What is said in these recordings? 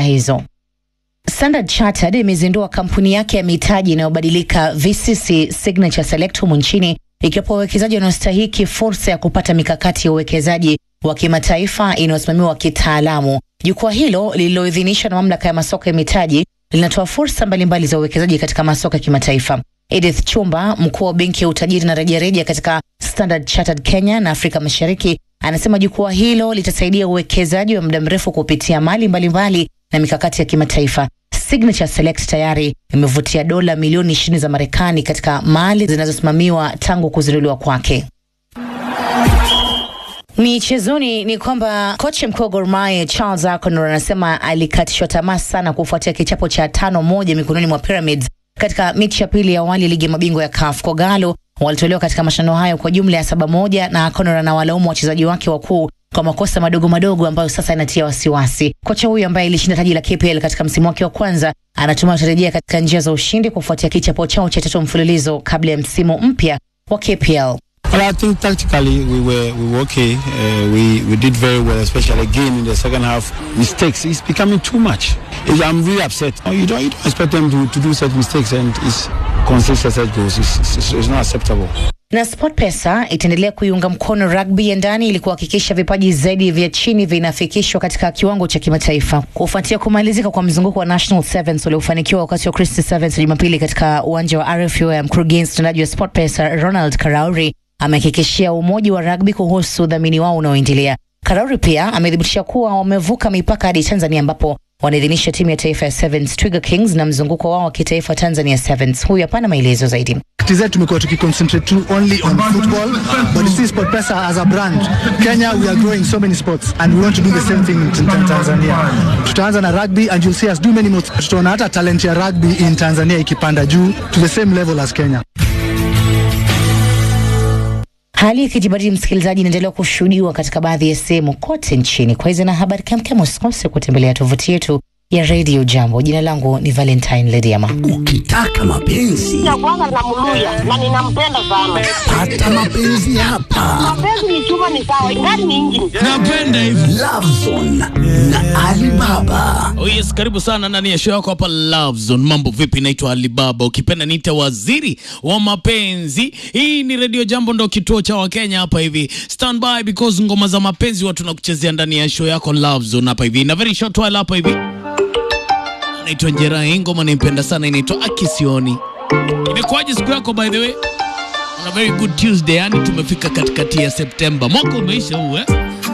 hizo. Standard Chartered imezindua kampuni yake ya mitaji inayobadilika VCC Signature Select humu nchini ikiwapa wawekezaji wanaostahiki fursa ya kupata mikakati ya uwekezaji wa kimataifa inayosimamiwa kitaalamu. Jukwaa hilo lililoidhinishwa na mamlaka ya masoko ya mitaji linatoa fursa mbalimbali za uwekezaji katika masoko ya kimataifa. Edith Chumba, mkuu wa benki ya utajiri na rejareja katika Standard Chartered Kenya na Afrika Mashariki, anasema jukwaa hilo litasaidia uwekezaji wa muda mrefu kupitia mali mbalimbali mbali na mikakati ya kimataifa. Signature Select tayari imevutia dola milioni 20 za Marekani katika mali zinazosimamiwa tangu kuzinduliwa kwake. Michezoni ni kwamba kocha mkuu wa Gor Mahia Charles Akonor anasema alikatishwa tamaa sana kufuatia kichapo cha tano moja mikononi mwa Pyramids katika mechi ya pili ya awali ligi ya mabingwa ya CAF. Kogalo walitolewa katika mashindano hayo kwa jumla ya saba moja, na Akonor anawalaumu wachezaji wake wakuu kwa makosa madogo madogo ambayo sasa inatia wasiwasi. Kocha huyu ambaye ilishinda taji la KPL katika msimu wake wa kwanza anatumai watarejea katika njia za ushindi kufuatia kichapo chao cha tatu mfululizo kabla ya msimu mpya wa KPL. Well, I think tactically we were we were okay. Uh, we we did very well, especially again in the second half. Mistakes it's becoming too much. It's, I'm really upset. You don't you don't expect them to, to do such mistakes and it's consistent such goals. It's, it's, it's not acceptable. Na SportPesa itaendelea kuiunga mkono rugby ya ndani ili kuhakikisha vipaji zaidi vya chini vinafikishwa katika kiwango cha kimataifa. Kufuatia kumalizika kwa mzunguko wa National Sevens uliofanikiwa wakati wa Christy Sevens Jumapili katika uwanja wa RFUM, mkurugenzi mtendaji wa SportPesa Ronald Karauri amehakikishia umoja wa rugby kuhusu udhamini wao unaoendelea. Karauri pia amethibitisha kuwa wamevuka mipaka hadi Tanzania ambapo wanaidhinisha timu ya taifa ya Sevens Twiga Kings na mzunguko wao wa kitaifa Tanzania Sevens. Huyu hapana maelezo zaidi. TZ tumekuwa tukiconcentrate tu only on football but you see SportPesa as a brand Kenya we are growing so many sports and we want to do the same thing in Tanzania. Tutaanza na rugby and you'll see us do many more. Tutaona hata talent ya rugby in Tanzania ikipanda juu to the same level as Kenya. Hali ya kijibadili msikilizaji, inaendelea kushuhudiwa katika baadhi ya sehemu kote nchini. Kwa hizo na habari kemkem, usikose kutembelea tovuti yetu ya Radio Jambo. Jina langu ni Valentine Lediama. Ukitaka mapenzi ya kwanza namluya na ninampenda sana. pata mapenzi hapa. Mapenzi ni chuma, ni sawa, ingani ni injini. napenda hivi Lovezone na Alibaba. oh yes karibu sana ndani ya show yako hapa Love Zone mambo vipi naitwa Alibaba ukipenda niite waziri wa mapenzi hii ni radio jambo ndo kituo cha wakenya hapa hivi stand by because ngoma za mapenzi watu nakuchezea ndani ya show yako Love Zone hapa hivi na very short while hapa hivi naitwa Njera hii ngoma naipenda sana inaitwa Akisioni imekuwaje siku yako by the way on a very good Tuesday yani tumefika katikati ya Septemba mwaka umeisha huu eh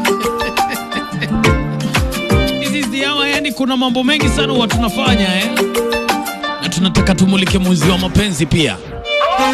This is the hour, yani kuna mambo mengi sana huwa tunafanya eh? na tunataka tumulike mwezi wa mapenzi pia